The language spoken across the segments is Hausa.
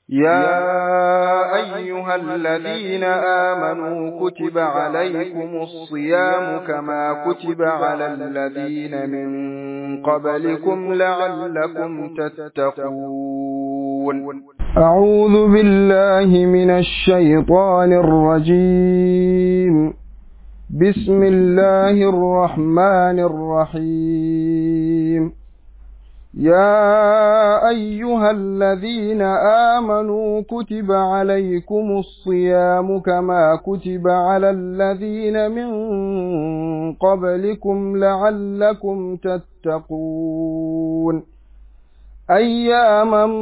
يا أيها الذين آمنوا كتب عليكم الصيام كما كتب على الذين من قبلكم لعلكم تتقون أعوذ بالله من الشيطان الرجيم بسم الله الرحمن الرحيم يا أيها الذين آمنوا كتب عليكم الصيام كما كتب على الذين من قبلكم لعلكم تتقون أياما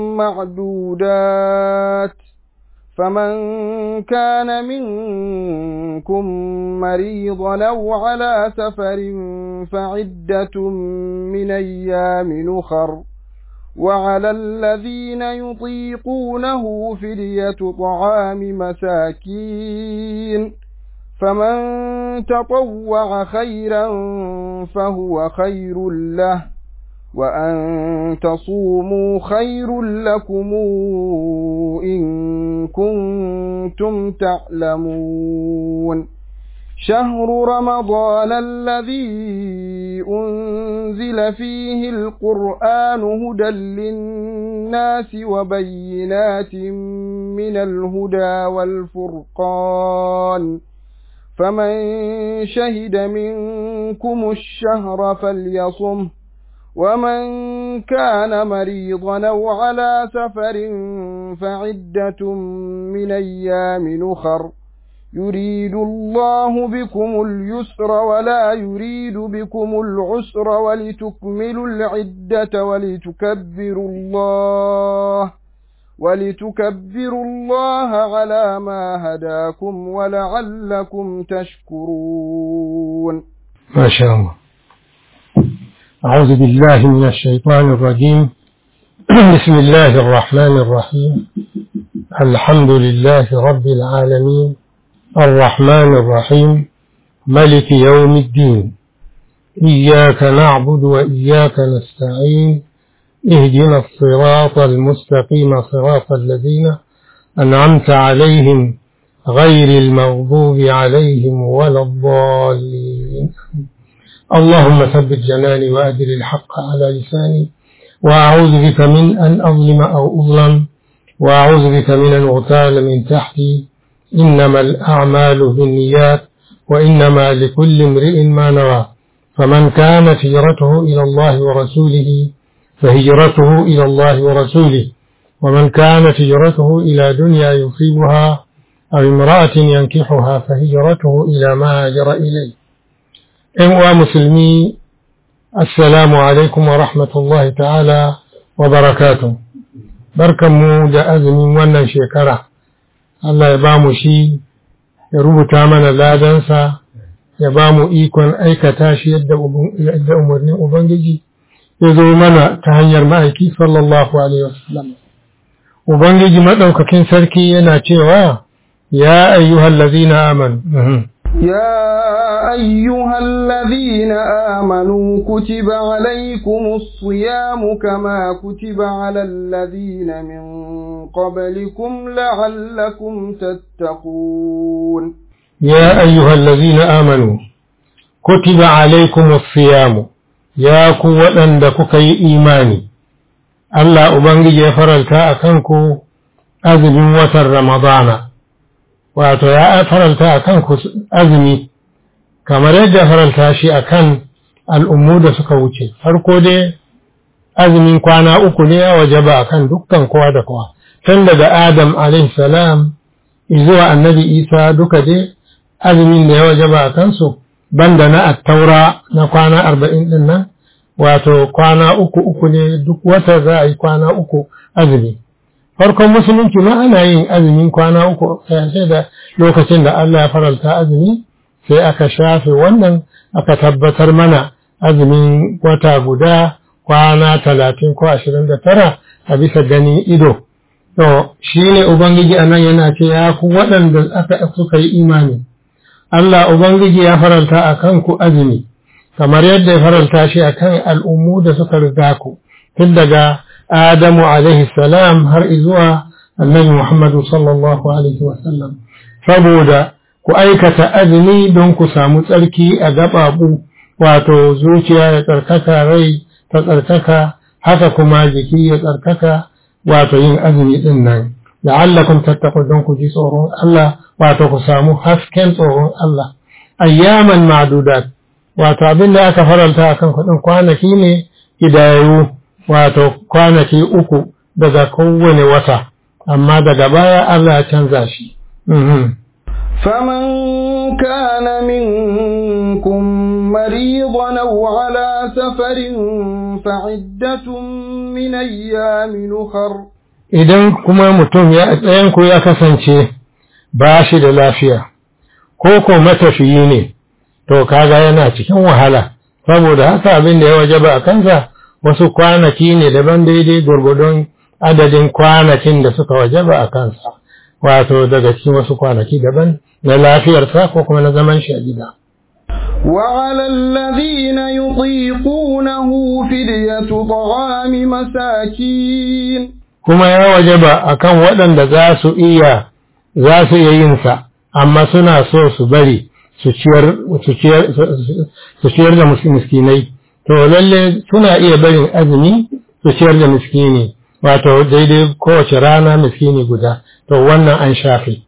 معدودات فمن كان منكم مريضا أو على سفر فعدة من أيام نخر وعلى الذين يطيقونه فدية طعام مساكين فمن تطوع خيرا فهو خير له وأن تصوموا خير لكم إن كنتم تعلمون شهر رمضان الذي أنزل فيه القرآن هدى للناس وبينات من الهدى والفرقان فمن شهد منكم الشهر فليصمه ومن كان مريضا أو على سفر فعدة من أيام نخر يريد الله بكم اليسر ولا يريد بكم العسر ولتكملوا العدة ولتكبروا الله ولتكبروا الله على ما هداكم ولعلكم تشكرون ما شاء الله أعوذ بالله من الشيطان الرجيم بسم الله الرحمن الرحيم الحمد لله رب العالمين الرحمن الرحيم ملك يوم الدين إياك نعبد وإياك نستعين اهدنا الصراط المستقيم صراط الذين أنعمت عليهم غير المغضوب عليهم ولا الضالين اللهم ثبت جناني وأدر الحق على لساني وأعوذ بك من أن أظلم أو أظلم وأعوذ بك من أن أغتال من تحتي إنما الأعمال بالنيات وإنما لكل امرئ ما نوى فمن كانت هجرته إلى الله ورسوله فهجرته إلى الله ورسوله ومن كانت هجرته إلى دنيا يصيبها أو امرأة ينكحها فهجرته إلى ما هاجر إليه ‘yan uwa musulmi, Assalamu alaikum wa rahmatullahi ta'ala wa barakatu. Barkanmu da azumin wannan shekara, Allah ya ba mu shi, ya rubuta mana ladansa, ya ba mu ikon aikata shi yadda umarnin Ubangiji ya zo mana ta hanyar ma'aiki sallallahu Alaihi wasallam. Ubangiji maɗaukakin sarki yana cewa, Ya ayyuhallazina amanu. يا أيها الذين آمنوا كتب عليكم الصيام كما كتب على الذين من قبلكم لعلكم تتقون يا أيها الذين آمنوا كتب عليكم الصيام يا قوة عندك إيماني الله أبنجي فرلتا أكنكو أذن وتر رمضان wato ya faranta a kan azumi kamar yadda faranta shi a kan al'ummu da suka wuce farko dai azumin kwana uku ne ya waje ba a kan dukkan kowa da kowa tun daga adam salam zuwa annabi isa duka dai azumin da ya waje ba a kansu banda na attaura na kwana arba'in din nan wato kwana uku uku ne duk wata za a yi kwana uku azumi farkon musulunci ma ana yin azumin kwana uku sai da lokacin da Allah ya faralta azumi sai aka shafe wannan aka tabbatar mana azumin wata guda kwana talatin ko ashirin da tara a bisa gani ido to shi ne ubangiji a nan yana ce ya ku waɗanda aka suka yi imani Allah ubangiji ya faralta a kanku azumi kamar yadda ya faralta shi a kan al'ummu da suka riga ku tun daga Adamu alaihi salam har zuwa annabi Muhammadu sallallahu alaihi wasallam saboda ku aikata azumi don ku samu tsarki a gaɓaɓu wato zuciya ya tsarkaka rai ta tsarkaka haka kuma jiki ya tsarkaka wato yin azumi din nan la'allakum tattaqun don ku ji tsoron Allah wato ku samu hasken tsoron Allah ayyaman ma'dudat wato abin da aka faranta akan kuɗin kwanaki ne hidayu wato kwanaki uku daga kowane wata amma daga baya Allah ya canza shi فمن كان منكم مريضا أو على سفر فعدة من أيام أخر idan kuma mutum ya tsayanku ya kasance ba shi da lafiya ko ko matafiyi ne to kaga yana cikin wahala saboda haka abin da ya wajaba a kansa wasu kwanaki ne daban daidai gwargwadon adadin kwanakin da suka wajaba a kansa wato daga cikin wasu kwanaki daban na lafiyarsa ko kuma na zaman shi a gida وعلى الذين يطيقونه فدية طعام مساكين kuma ya wajaba akan waɗanda za su iya za su iya yin sa amma suna so su bari su ciyar su ciyar su ciyar da miskinai to lalle suna iya barin azumi su ciyar da miskini wato daidai kowace rana miskini guda to wannan an shafe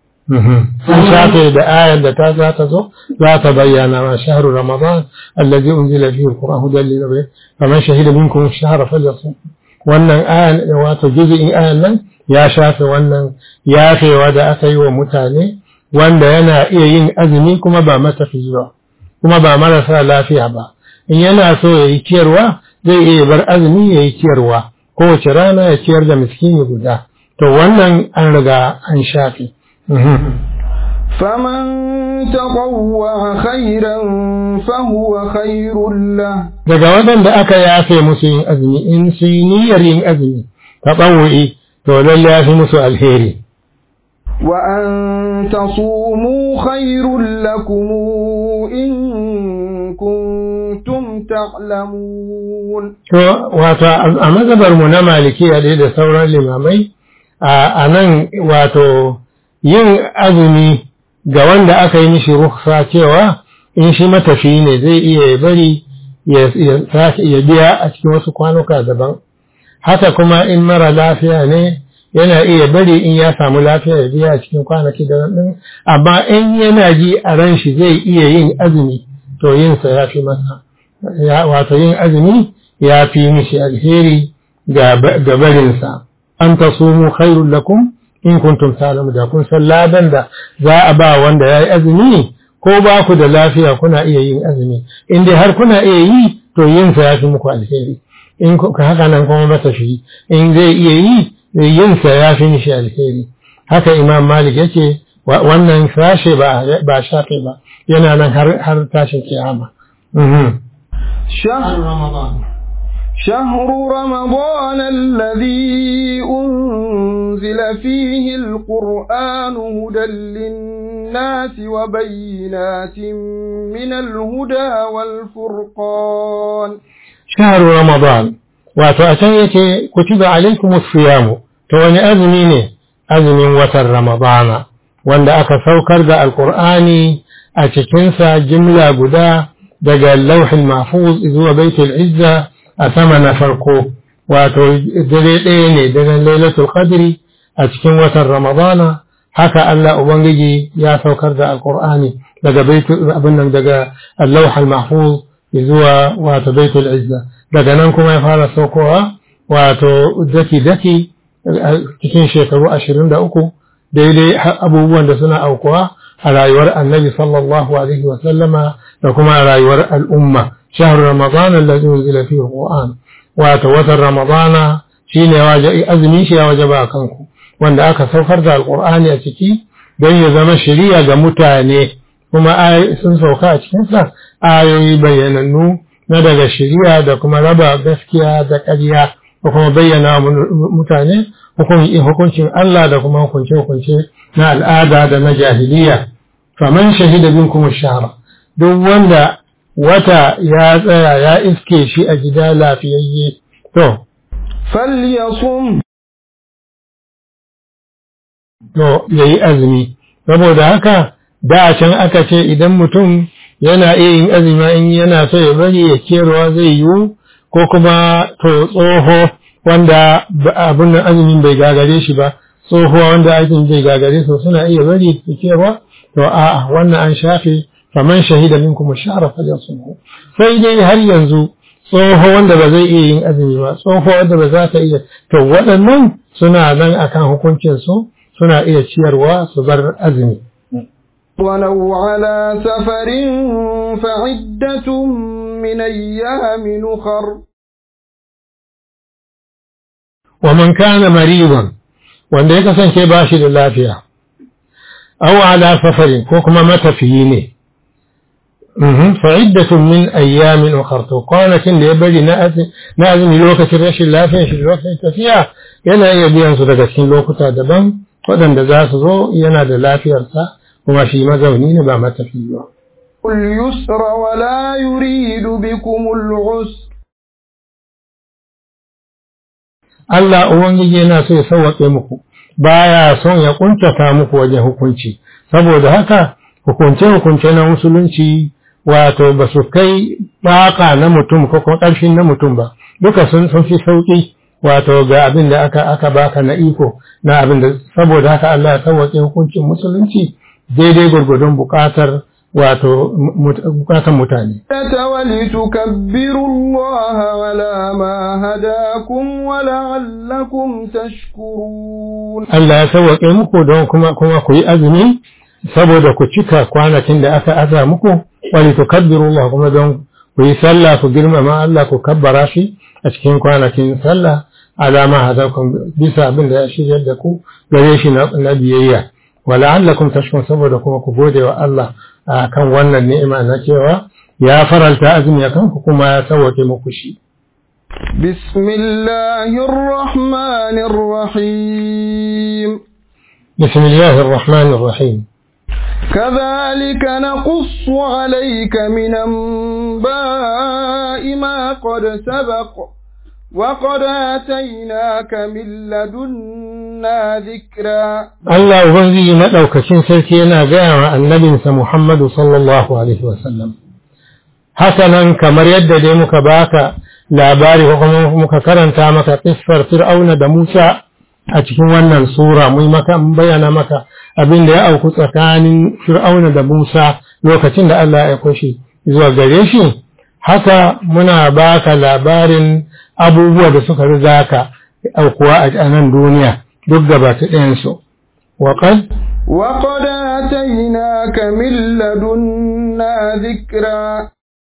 an shafe da ayar da ta za ta zo za ta bayyana ma shahru ramadan allazi unzila fihi alquran hudan lil muttaqin faman shahida minkum ash-shahra falyasum wannan ayan wato juz'in ayan nan ya shafe wannan yafewa da aka yi wa mutane wanda yana iya yin azumi kuma ba matafiyi ba kuma ba marasa lafiya ba in yana so ya yi ciyarwa zai iya bar azumi ya yi ciyarwa kowace rana ya ciyar da miskini guda to wannan an riga an shafe فمن تطوع خيرا فهو خير له daga waɗanda aka yafe musu yin azumi in su yi niyyar yin azumi ta ɓawo'i to lalle ya fi musu alheri وأن تصوموا خير لكم إن كنتم تعلمون to wato a mazhabar mu na malikiya dai da sauran limamai a nan wato yin azumi ga wanda aka yi mishi rukhsa cewa in shi matafi ne zai iya ya bari ya biya a cikin wasu kwanuka daban haka kuma in mara lafiya ne yana iya bari in ya samu lafiya ya biya a cikin kwanaki daban din amma in yana ji a ran shi zai iya yin azumi to yinsa ya fi masa wato yin azumi ya fi mishi alheri ga barinsa an tasumu khairul lakum in kuntum ta'lamu da kun san ladan da za a ba wanda yayi azumi ko ba ku da lafiya kuna iya yin azumi in dai har kuna iya yi to yin sa yafi muku alheri in ka haka nan kuma matafi in zai iya yi yin sa yafi mishi alheri haka imam malik yace wannan sashe ba ba shafe ba yana nan har har tashin kiyama شهر رمضان شهر رمضان الذي أنزل فيه القرآن هدى للناس وبينات من الهدى والفرقان شهر رمضان وتأتيك كتب عليكم الصيام توني أزميني أزمين وتر رمضان وأن أكا سوكر القرآن أتكنسى جملة قدا دقى اللوح المحفوظ إذ هو بيت العزة a sama na farko wato dare ɗaya ne daren lailatul qadri a cikin watan ramadana haka Allah ubangiji ya saukar da alqur'ani daga baitul abin nan daga al-lawh al-mahfuz zuwa wato baitul izza daga nan kuma ya fara saukowa wato daki daki cikin shekaru 23 daidai abubuwan da suna aukuwa a rayuwar annabi sallallahu alaihi wa sallama da kuma a rayuwar al'umma شهر رمضان الذي أنزل فيه القرآن وتوتر رمضان شين أزمي شي وجبا كنكو وأن أكا سوفر ذا القرآن يتكي don ya zama shari'a ga mutane kuma sun sauka a cikinsa ayoyi bayyanannu na daga shari'a da kuma raba gaskiya da ƙarya da kuma bayyana mutane hukuncin Allah da kuma hukunce-hukunce na al'ada da na jahiliya faman shahida bin kuma shahara duk wanda wata ya tsaya ya iske shi a gida lafiyayye to فليصم to yayi azumi saboda haka da can aka ce idan mutum yana iya yin azumi in yana so ya bari ya kiyarwa zai yiwu ko kuma to tsoho wanda abin nan azumin bai gagare shi ba tsohuwa wanda aikin bai gagare su suna iya bari su kiyarwa to a'a wannan an shafe faman shahida minkum shahra falyasumhu sai dai har yanzu tsoho wanda ba zai iya yin azumi ba tsoho wanda ba za ta iya to waɗannan suna nan akan hukuncin su suna iya ciyarwa su bar azumi ولو على سفر فعدة من أيام نخر ومن كان مريضا wanda ya kasance ba shi da lafiya aw ala safarin ko kuma matafiyi ne fa'iddatun min ayyamin ukhra to kwanakin da ya bari na azumi lokacin rashin lafiyar shi lokacin tafiya yana iya biyan su daga cikin lokuta daban waɗanda za su zo yana da lafiyarsa kuma shi mazauni ne ba matafi ba اليسر ولا يريد بكم العسر Allah Ubangiji yana so ya sauwaƙe muku baya son ya kuntata muku wajen hukunci saboda haka hukunce-hukunce na musulunci wato ba su kai baka na mutum ko kuma ƙarfin na mutum ba duka sun sun fi sauƙi wato ga abin da aka aka baka na iko na abin da saboda haka Allah ya sauwaƙe hukuncin musulunci daidai gurgudun buƙatar wato buƙatar mutane ولتكبروا الله على ما هداكم ولعلكم تشكرون Allah ya sauwaƙe muku don kuma kuma ku yi azumi saboda ku cika kwanakin da aka aza muku wali tukabbiru Allah kuma don ku yi sallah ku girmama Allah ku kabbara shi a cikin kwanakin sallah alama hadakum bisa abin da ya shiryar da ku gare shi na biyayya wala'allakum tashkurun saboda kuma ku gode wa Allah kan wannan ni'ima na cewa ya faralta azumi akan ku kuma ya sauwake muku shi بسم الله الرحمن الرحيم بسم الله الرحمن الرحيم كذلك نقص عليك من أنباء ما قد سبق وقد آتيناك من لدنا ذكرا Allah Ubangiji maɗaukacin sarki yana gaya wa annabinsa Muhammadu sallallahu Alaihi wasallam. Haka nan kamar yadda dai muka baka labari ko kuma muka karanta maka ƙisfar Fir'auna da Musa a cikin wannan sura mun maka bayyana maka abin da ya auku tsakanin Fir'auna da Musa lokacin da Allah ya aiko zuwa gare shi. Haka muna baka labarin abubuwa da suka riga ka aukuwa a nan duniya duk gaba ta ɗayansu. وقد وقد آتيناك من لدنا ذكرا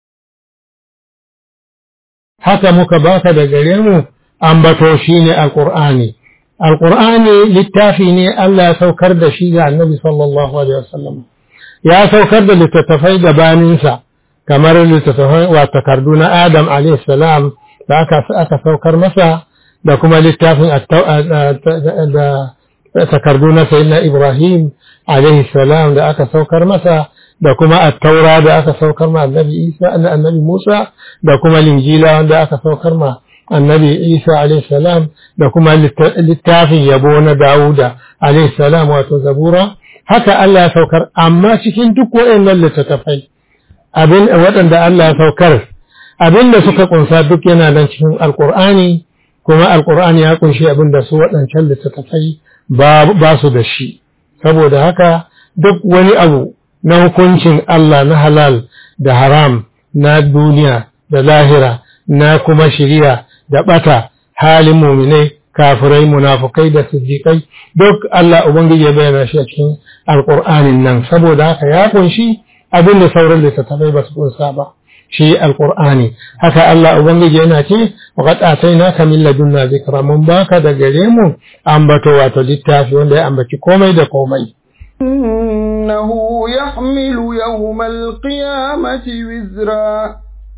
haka muka baka da gare mu ambato shine alqur'ani alqur'ani littafi ne Allah ya saukar da shi ga annabi sallallahu alaihi wasallam ya saukar da littattafai gabaninsa kamar littattafai wa takardu na Adam alaihi salam da aka aka saukar masa da kuma littafin da takardu na sayyidina Ibrahim alaihi salam da aka saukar masa da kuma at-taura da aka saukar ma annabi Isa annabi Musa da kuma linjila wanda aka saukar ma annabi Isa alaihi salam da kuma littafin yabo na Dawuda alaihi salam wato Zabura haka Allah ya saukar amma cikin duk waɗannan littattafai abin waɗanda Allah ya saukar abin da suka kunsa duk yana nan cikin alkur'ani kuma alkur'ani ya kunshi abin da su waɗancan littattafai ba su da shi saboda haka duk wani abu na hukuncin Allah na halal da haram na duniya da lahira na kuma shiriya da bata halin muminai kafirai munafukai da siddiƙai duk Allah ubangiji ya bayyana shi a cikin alƙur'anin nan saboda haka ya kunshi abin da sauran littattafai ba su kunsa ba shi alƙur'ani haka Allah ubangiji yana ce wa qad atainaka min ladunna zikra mun baka da gare mu ambato wato littafi wanda ya ambaci komai da komai إنه يحمل يوم القيامة وزرا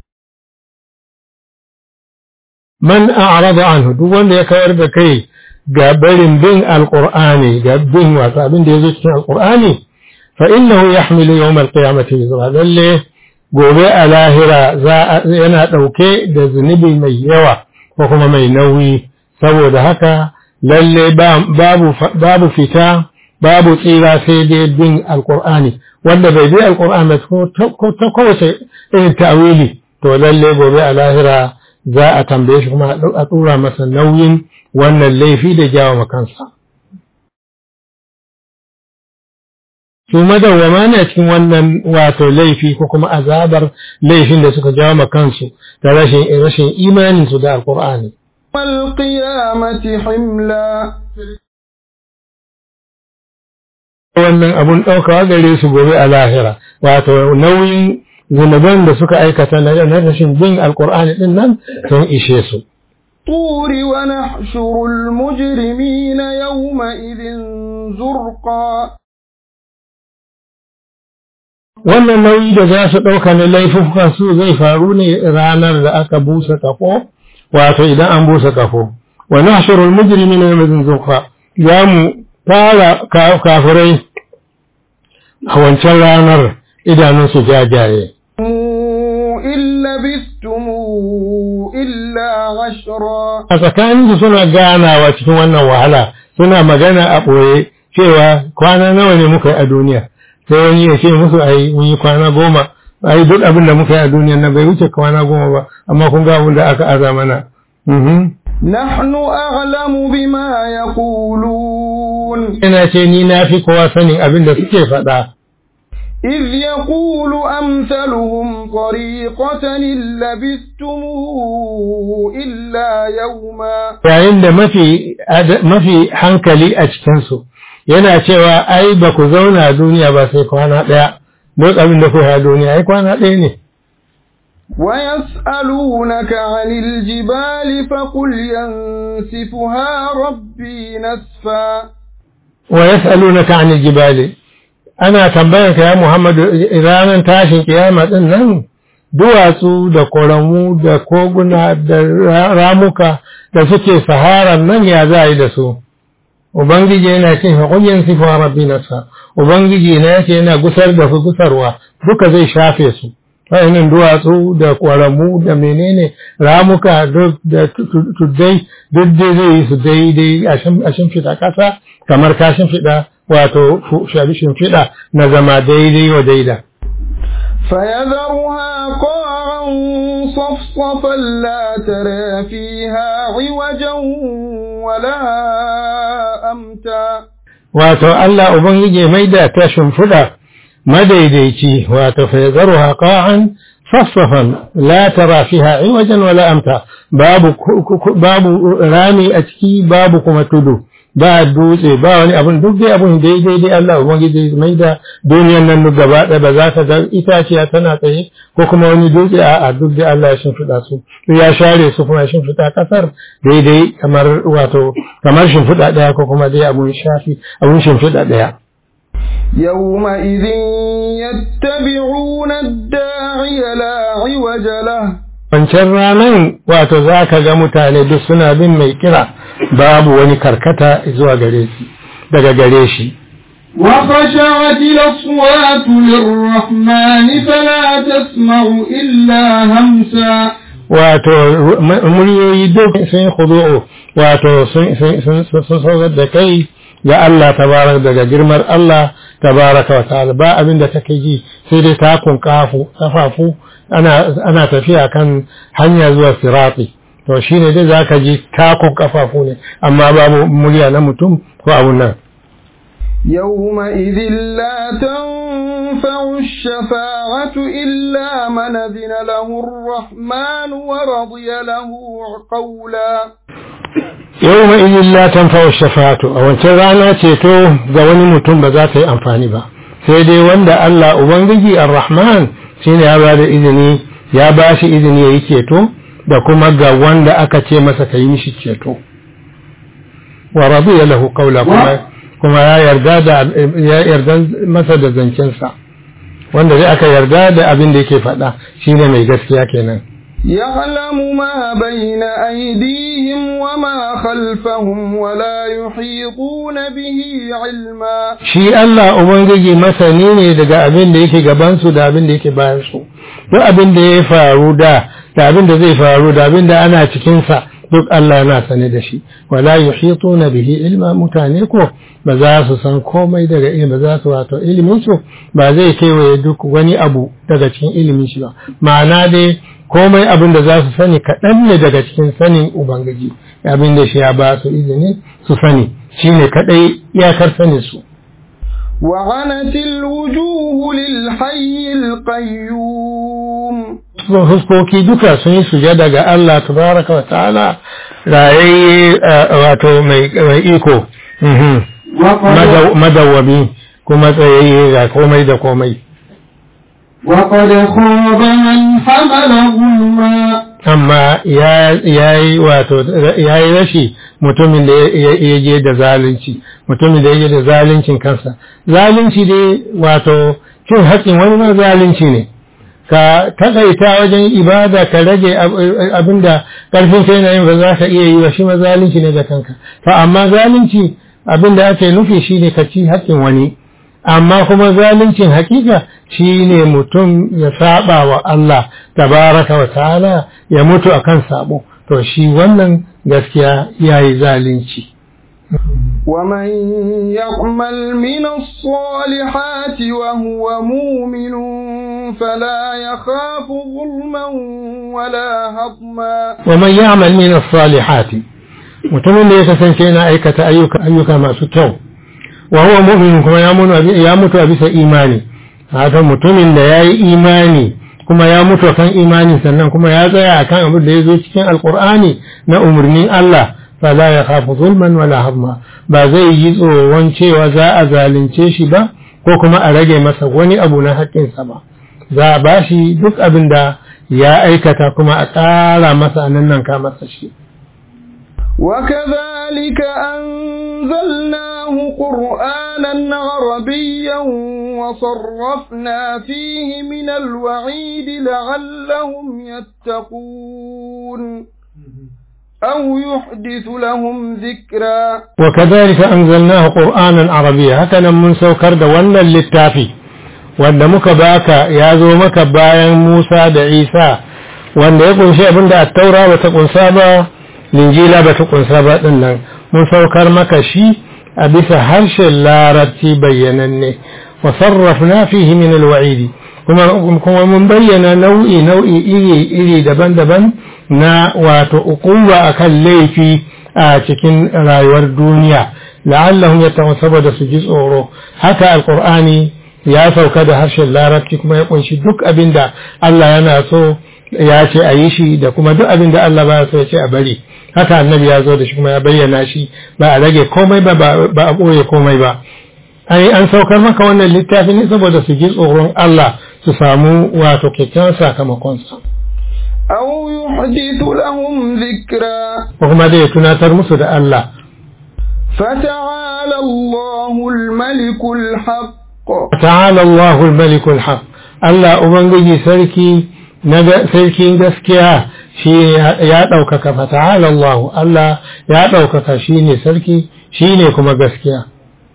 man a'rada anhu duk wanda ya kawar da kai ga barin bin alqur'ani ga bin wasu abin da yazo cikin alqur'ani fa innahu yahmilu yawm alqiyamati wizra lalle gobe a lahira yana dauke da zunubi mai yawa ko kuma mai nauyi saboda haka lalle babu babu fita babu tsira sai dai bin alkur'ani wanda bai bi alkur'ani ko ta kowace irin ta'wili to lalle gobe a lahira za a tambaye shi kuma a ɗora masa nauyin wannan laifi da jawo makansa. Su madawwama ne cikin wannan wato laifi ko kuma azabar laifin da suka jawo makansu da rashin rashin imaninsu da alkur'ani. والقيامة حملا wannan abun ɗaukawa gare su gobe a lahira wato nauyin zunuban da suka aikata na rashin bin alkur'ani din nan sun ishe su طور ونحشر المجرمين يومئذ زرقا wannan nauyi da za su ɗauka na laifukan su zai faru ne ranar da aka busa kafo wato idan an busa kafo wa nahshurul mujrimina yawma zurqa za mu fara kafirai a wancan ranar idanunsu jajaye إن لبثتم إلا عشرا a tsakaninsu suna ganawa cikin wannan wahala suna magana a ɓoye cewa kwana nawa ne muka yi a duniya sai wani ya ce musu ai mun yi kwana goma ai duk abin da muka yi a duniya na bai wuce kwana goma ba amma kun ga abin da aka aza mana Mhm. نحن أعلم بما يقولون yana ce ni na fi kowa sanin abin da suke faɗa إذ يقول أمثلهم طريقة إن لبثتم إلا يوما yayin da mafi ad- mafi hankali a cikinsu yana cewa ai ba ku zauna duniya ba sai kwana ɗaya duk abin da ku a duniya ai kwana ɗaya ne ويسألونك عن الجبال فقل ينسفها ربي نسفا wa yas'alunaka 'anil jibali ana tambayar ka ya Muhammadu ranar tashin kiyama din nan duwatsu da koramu da koguna da ra- ramuka da suke saharan nan ya za a yi da su ubangiji yana ce fa qul yansifu rabbi nafsa ubangiji na yace yana gusar da su gusarwa duka zai shafe su wayannan duwatsu da koramu da menene ramuka duk da tu- tu- tuddai duk dai zai yi su daidai a shim- a shimfiɗa ƙasa kamar ka shimfiɗa wato fu- shabi shimfiɗa na zama daidai wa daida فيذرها قاعا صفصفا لا ترى فيها عوجا ولا أمتا wato Allah Ubangiji mai da ta shimfiɗa madaidaici wato fa yazaruha qa'an saffafan la tara fiha iwajan wala amta babu ku- ku- ku- babu rami a ciki babu kuma tudu ba dutse ba wani abun duk dai abun daidai dai Allah Ubangiji mai da duniyan nan duk gaba ɗaya ba za ka ga itaciya tana tsaye ko kuma wani dutse a a duk dai Allah ya shimfiɗa su ya share su kuma ya shimfiɗa ƙasar daidai kamar wato kamar shimfiɗa ɗaya ko kuma dai abun shafi abun shimfiɗa ɗaya يومئذ يتبعون الداعي لا عوج له wancan ranan wato za ka ga mutane duk suna bin mai kira babu wani karkata zuwa gare shi daga gare shi وخشعت الأصوات للرحمن فلا تسمع إلا همسا wato m- muryoyi duk sun khudu'u wato sun sun sun sun saurar da kai ga Allah tabarak daga girmar Allah tabaraka wa ta'ala ba abin da take ji sai dai takun kafu kafafu ana ana tafiya kan hanya zuwa sirati to shine dai zaka ji takun kafafu ne amma babu murya na mutum ko abun nan يومئذ لا تنفع الشفاعة إلا من أذن له الرحمن ورضي له قولا yau ma izin la tanfa'u shafa'atu a wancan rana ceto ga wani mutum ba za ta yi amfani ba sai dai wanda Allah ubangiji ar-rahman shine ya bada izini ya ba shi izini yayi ceto da kuma ga wanda aka ce masa ka yi mishi ceto wa radiya lahu qawla kuma kuma ya yarda da ya yarda masa da zancensa wanda dai aka yarda da abin da yake faɗa shine mai gaskiya kenan يعلم ما بين أيديهم وما خلفهم ولا يحيطون به علما shi Allah Ubangiji masani ne daga abin da yake gabansu da abin da yake bayansu duk abin da ya faru da da abin da zai faru da abin da ana cikinsa duk Allah yana sane da shi wala yuhituna bihi ilma mutane ko ba za su san komai daga ilimi ba za su wato ilimin su ba zai kewaye duk wani abu daga cikin ilimin shi ba ma'ana dai komai abin da za su sani kaɗan ne daga cikin sanin ubangiji abin da shi ya ba su izini su sani shine kaɗai iyakar sanin su وعنت الوجوه للحي القيوم fuskoki duka sun yi sujada ga Allah tabaraka wa ta'ala rayayye wato mai iko madawwami kuma tsayayye ga komai da komai وقد خاب من حمل ظلما amma ya yi wato ya yi rashi mutumin da ya je da zalunci mutumin da ya je da zaluncin kansa zalunci dai wato cin haƙƙin wani ma zalunci ne ka taƙaita wajen ibada ka rage abinda ƙarfin kai na yin ba za ka iya yi ba shi ma zalunci ne da kanka fa amma zalunci abinda ake nufi shi ne ka ci haƙƙin wani amma kuma zaluncin hakika shi ne mutum ya saba wa Allah tabaraka wa ta'ala ya mutu akan sabo to shi wannan gaskiya yayi zalunci ومن يعمل من الصالحات وهو مؤمن فلا يخاف ظلما ولا هضما ومن يعمل من الصالحات mutumin da ya kasance yana aikata ayyuka ayyuka masu kyau wa huwa mu'min kuma ya mutu a bisa imani haka mutumin da ya yi imani kuma ya mutu kan imani sannan kuma ya tsaya akan abin da ya zo cikin alkur'ani na umarnin Allah fala ya khafu zulman wala hamma ba zai yi tsoron cewa za a zalunce shi ba ko kuma a rage masa wani abu na haƙƙinsa ba za a bashi duk abin da ya aikata kuma a ƙara masa nan nan ka masa shi وكذلك أنزلناه قرآنا عربيا وصرفنا فيه من الوعيد لعلهم يتقون أو يحدث لهم ذكرا وكذلك أنزلناه قرآنا عربيا هكذا من سوكر دوانا للتافي wanda muka baka ya zo maka bayan Musa da Isa wanda ya kunshi abinda a taura ba ta kunsa ba linjila ba ta kunsa ba din nan mun saukar maka shi a bisa harshen larabci bayyananne wa sarrafna fihi min alwa'id kuma kuma mun bayyana nau'i nau'i iri iri daban-daban na wato uquwa akan laifi a cikin rayuwar duniya la'allahum yattaqun saboda su ji tsoro haka alqur'ani ya sauka da harshen larabci kuma ya kunshi duk abinda Allah yana so ya ce a yi shi da kuma duk abinda Allah ba so ya ce a bari haka annabi ya zo da shi kuma ya bayyana shi ba a rage komai ba ba a ɓoye komai ba ai an saukar maka wannan littafi ne saboda su ji tsoron Allah su samu wato kyakkyawan sakamakonsa أو يحدث لهم ذكرا ko kuma dai ya tunatar musu da Allah فتعالى الله الملك الحق ta'ala Allahul malikul haq Allah ubangiji sarki na sarkin gaskiya shi ya ɗaukaka fa ta'ala Allah Allah ya ɗaukaka shi ne sarki shi ne kuma gaskiya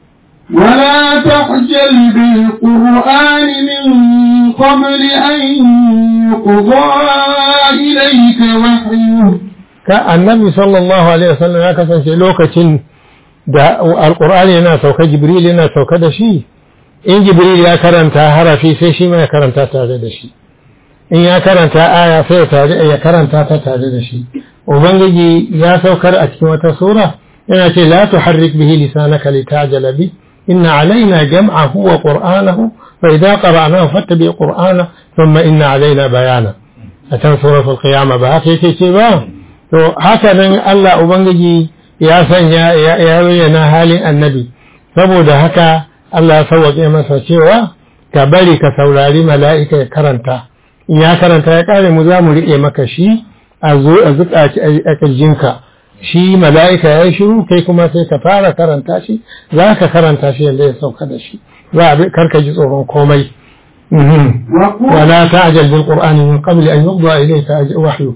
ولا تعجل بالقرآن من قبل أن يقضى إليك وحيه ka annabi sallallahu alaihi wasallam ya kasance lokacin da alqur'ani yana sauka jibril yana sauka da shi in jibril ya karanta harafi sai shi ma ya karanta tare da shi in ya karanta aya sai tare ya karanta ta tare da shi ubangiji ya saukar a cikin wata sura yana ce la tuharrik bihi lisanaka litajala bi inna alaina jam'ahu wa qur'anahu fa idza qara'nahu fattabi qur'ana thumma inna alaina bayana a can suratul qiyama ba haka yake ce ba to haka nan Allah ubangiji ya sanya ya bayyana halin annabi saboda haka Allah ya sauwaƙe masa cewa ka bari ka saurari mala'ika ya karanta in ya karanta ya kare mu za mu riƙe maka shi a zo a zuƙa a ƙirjinka shi mala'ika ya yi shiru kai kuma sai ka fara karanta shi za ka karanta shi yadda ya sauka da shi za a karka ji tsoron komai wala ta'jal bil qur'ani min qabl an yuqda ilayka wahyu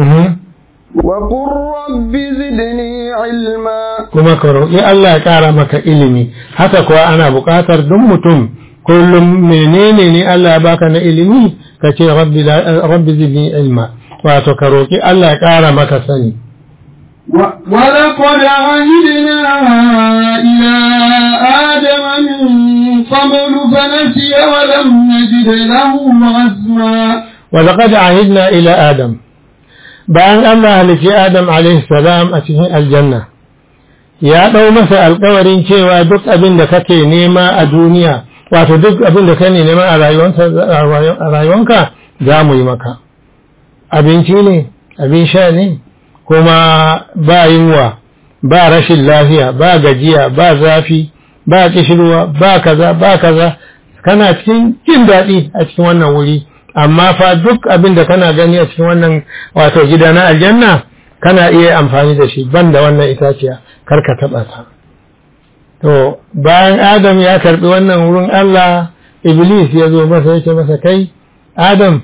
وقل رب زدني علما kuma ka roƙi Allah ya ƙara maka ilimi haka kuwa ana buƙatar duk mutum kullum menene ne Allah ya baka na ilimi ka ce rabbi zidni ilma wato ka roƙi Allah ya ƙara maka sani ولقد عهدنا إلى آدم من قبل فنسي ولم نجد له عزما ولقد عهدنا إلى آدم bayan Allah halicci Adam salam a cikin aljanna ya ɗau masa alkawarin cewa duk abin da kake nema a duniya wato duk abin da kake nema a rayuwanka za mu yi maka abinci ne abin sha ne kuma ba yunwa ba rashin lafiya ba gajiya ba zafi ba kishirwa ba kaza ba kaza kana cikin jin daɗi a cikin wannan wuri amma fa duk abin da kana gani a cikin wannan wato gida na aljanna kana iya amfani da shi ban da wannan itaciya kar ka taɓa ta to bayan adam ya karɓi wannan wurin Allah iblis ya zo masa yake masa kai adam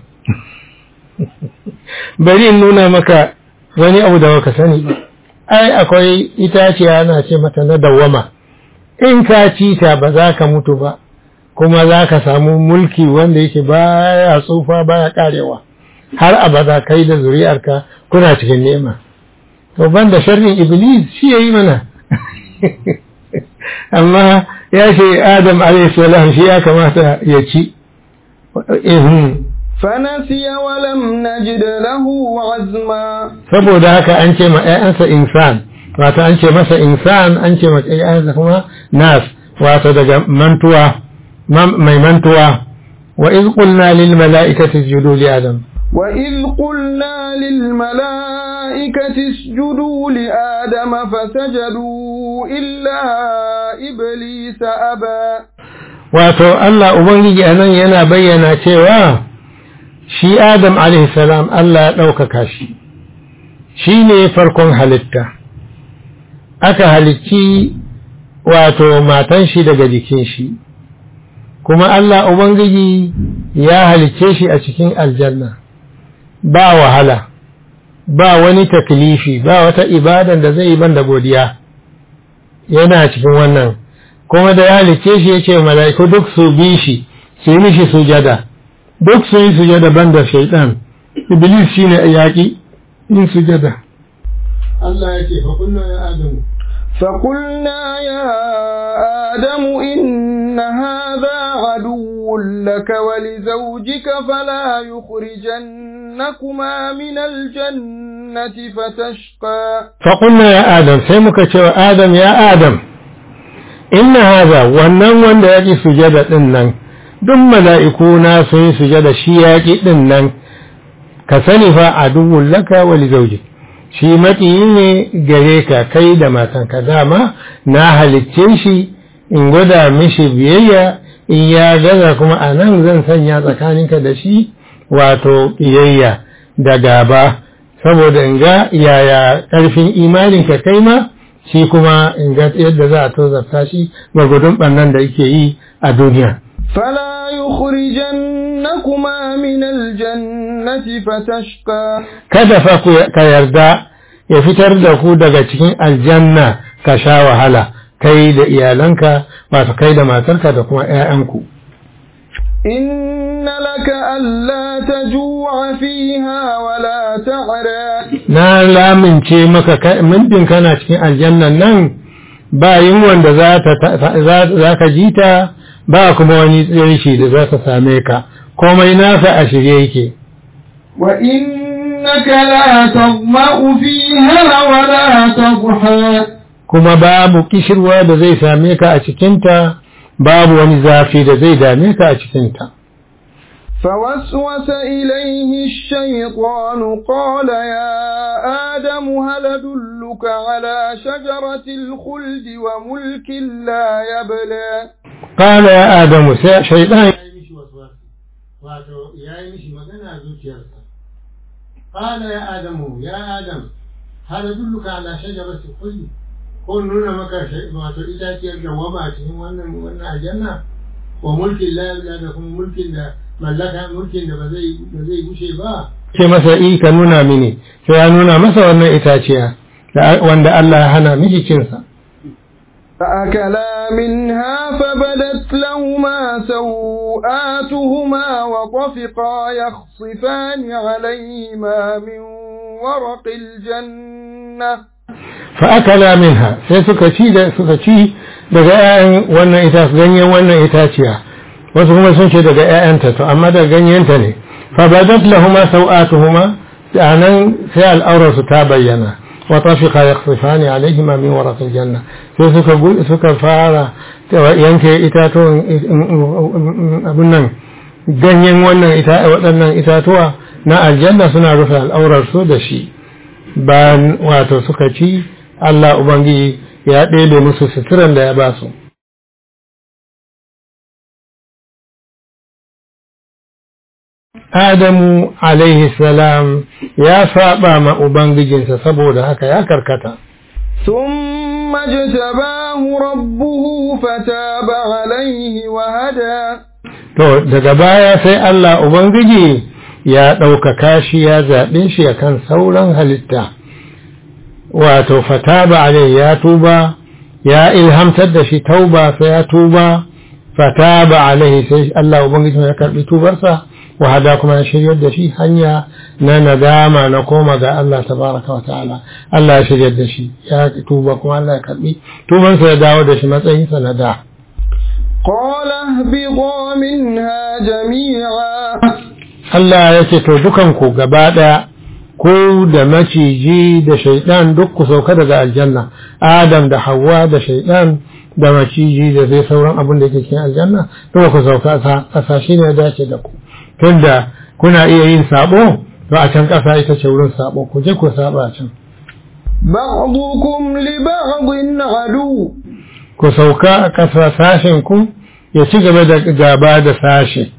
bari in nuna maka wani abu da baka sani ba ai akwai itaciya ana ce mata na dawwama in ka ci ta ba za ka mutu ba kuma za ka samu mulki wanda yake baya tsufa baya karewa har abada kai da zuri'arka kuna cikin nema to banda sharrin iblis shi yayi mana amma ya ce adam alayhi salam shi ya kamata ya ci فنسي ولم نجد له عزما saboda haka an ce ma ƴaƴansa insan wato an ce masa insan an ce ma ƴaƴansa kuma nas wato daga mantuwa mai mantuwa wa iz qulna lil mala'ikati isjudu li adam وإذ قلنا للملائكة اسجدوا لآدم فسجدوا إلا إبليس أبى wato Allah Ubangiji a nan yana bayyana cewa shi Adam salam Allah ya ɗaukaka shi shi ne farkon halitta aka halicci wato matan shi daga jikin shi kuma Allah Ubangiji ya halicce shi a cikin aljanna ba wahala ba wani taklifi ba wata ibadan da zai yi ban da godiya yana cikin wannan kuma da ya halicce shi ya ce mala'iku duk su bi shi su yi mishi sujada duk su yi sujada ban da shaidan iblis shi ne yaƙi yin sujada Allah ya ce faƙulna ya adamu فقلنا يا آدم إن هذا عدو لك ولزوجك فلا يخرجنكما من الجنة فتشقى فقلنا يا آدم سيمك آدم يا آدم inna haza wannan wanda ya ƙi sujada ɗin nan duk mala'ikuna sun yi sujada shi ya ƙi ɗin nan ka sani fa a duhun laka wali zauji shi maƙiyi ne gare ka kai da matanka dama na halicce shi in gwada mishi biyayya in ya gaza kuma a nan zan sanya tsakaninka da shi wato ƙiyayya da gaba saboda in ga yaya ƙarfin imaninka kai ma shi kuma in ga yadda za a tozarta shi gwargwadon ɓannan da yake yi a duniya. فلا يخرجنكما من الجنة فتشقى Kada fa ka yarda ya fitar da ku daga cikin aljanna ka sha wahala kai da iyalanka wato kai da matarka da kuma ‘ya'yanku. إن لك ألا تجوع فيها ولا تعرى Na lamince maka mintin kana cikin aljannan nan ba yin wanda za ka ji ta ba kuma wani tsirshi da za ta same ka, komai nasa a shirye yake. وإنك لا تظمأ فيها ولا تضحى Kuma babu kishirwa da zai same ka a cikinta, babu wani zafi da zai dame ka a cikinta. فوسوس إليه الشيطان قال يا آدم هل أدلك على شجرة الخلد وملك لا يبلى قال يا آدم شيطان قال يا آدم يا آدم هل أدلك على شجرة الخلد ko nuna maka wato itaciyar dawama a cikin wannan wannan aljanna wa mulkin la da kuma mulkin da mallaka mulkin da ba zai ba zai gushe ba ce masa i ka nuna mini sai ya nuna masa wannan itaciya wanda Allah ya hana miki cin sa فأكلا منها فبدت لهما سوآتهما وطفقا يخصفان عليهما من ورق الجنة fa akala minha sai suka ci da suka ci daga ƴaƴan wannan ita ganyen wannan itaciya wasu kuma sun ce daga ƴaƴanta to amma daga ganyenta ne fa badat lahuma sawatuhuma anan sai al'aurarsu ta bayyana وطفقا يخصفان عليهما من ورق الجنة sai suka suka fara yanke itatun abin nan ganyen wannan waɗannan itatuwa na aljanna suna rufe al'aurarsu da shi bayan wato suka ci Allah Ubangiji ya ɗebe musu suturan da ya ba su Adamu alaihi salam ya saba ma Ubangijinsa saboda haka ya karkata. ثم اجتباه ربه فتاب عليه وهدى To, daga baya sai Allah Ubangiji ya ɗaukaka shi ya zaɓe shi a kan sauran halitta, wato fataba alai ya tuba, ya ilhamtar da shi tauba sai ya tuba, fataba alai sai Allah Ubangiji ya karɓi tubarsa. wahada kuma ya shiryar da shi hanya na nadama na koma ga Allah tabaraka wa ta'ala Allah ya shiryar da shi ya tuba kuma Allah ya karbi tubansa ya dawo da shi matsayinsa na da قال اهبطوا منها جميعا Allah ya ce to dukanku gaba ɗaya ko da maciji da shaidan duk ku sauka daga aljanna Adam da Hawwa da shaidan da maciji da zai sauran abin da yake cikin aljanna to ku sauka ƙasa shi ne dace da ku tunda kuna iya yin sabo to a can ƙasa ita ce wurin sabo ku je ku saba a can بعضكم لبعض عدو ku sauka a ƙasa sashen ku ya ci gaba da gaba da sashe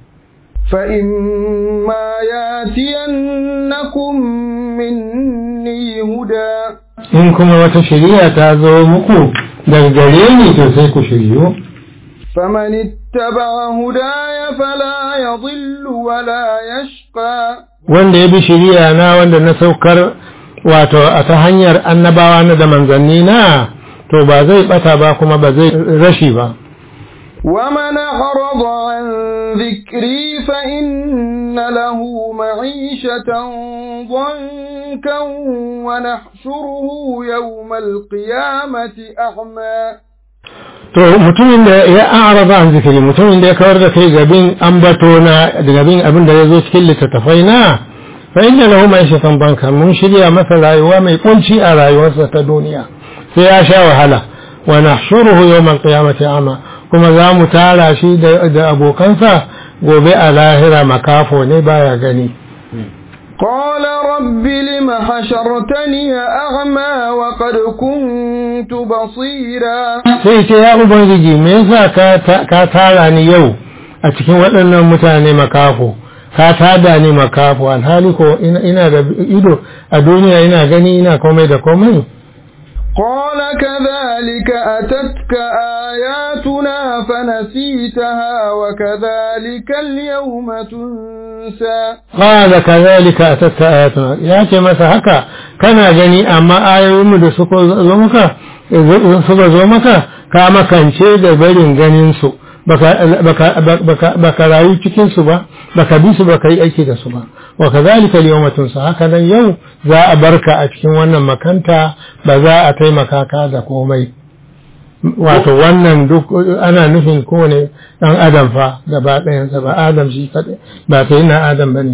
فإما ياتينكم مني هدى in kuma wata shari'a ta zo muku daga gare ni to sai ku shiryu فمن اتبع هداي فلا يضل ولا يشقى wanda ya bi shari'a na wanda na saukar wato a ta hanyar annabawa na da manzanni na to ba zai bata ba kuma ba zai rashi ba ومن أعرض عن ذكري فإن له معيشة ضنكا ونحشره يوم القيامة أعمى to mutumin da ya araba an zikiri mutumin da ya kawar da kai gabin ambato na da gabin abin da ya zo cikin littattafai na fa inna lahu ma'ishatan banka mun shirya masa rayuwa mai kunci a rayuwarsa ta duniya sai ya sha wahala wa nahshuruhu yawmal qiyamati ama kuma za mu tara shi da abokansa gobe a lahira makafo ne baya gani قال رب لم حشرتني أعمى وقد كنت بصيرا sai ce ya ubangiji me yasa ka tara ni yau a cikin waɗannan mutane makafo ka tada ni makafo alhali ko ina da ido a duniya ina gani ina komai da komai قال كذلك أتتك آياتنا فنسيتها وكذلك اليوم تنسى قال كذلك أتتك آياتنا يا ce masa haka kana gani amma ayoyinmu da suka zo maka suka zo maka ka makance da barin ganin su baka rayu cikin su ba baka bi su baka yi aiki da su ba wa kazalika al-yawma tunsa haka nan yau za a barka a cikin wannan makanta ba za a taimaka ka da komai wato wannan duk ana nufin kowane dan adam fa gaba ɗayansa ba adam shi kaɗai ba sai na adam bane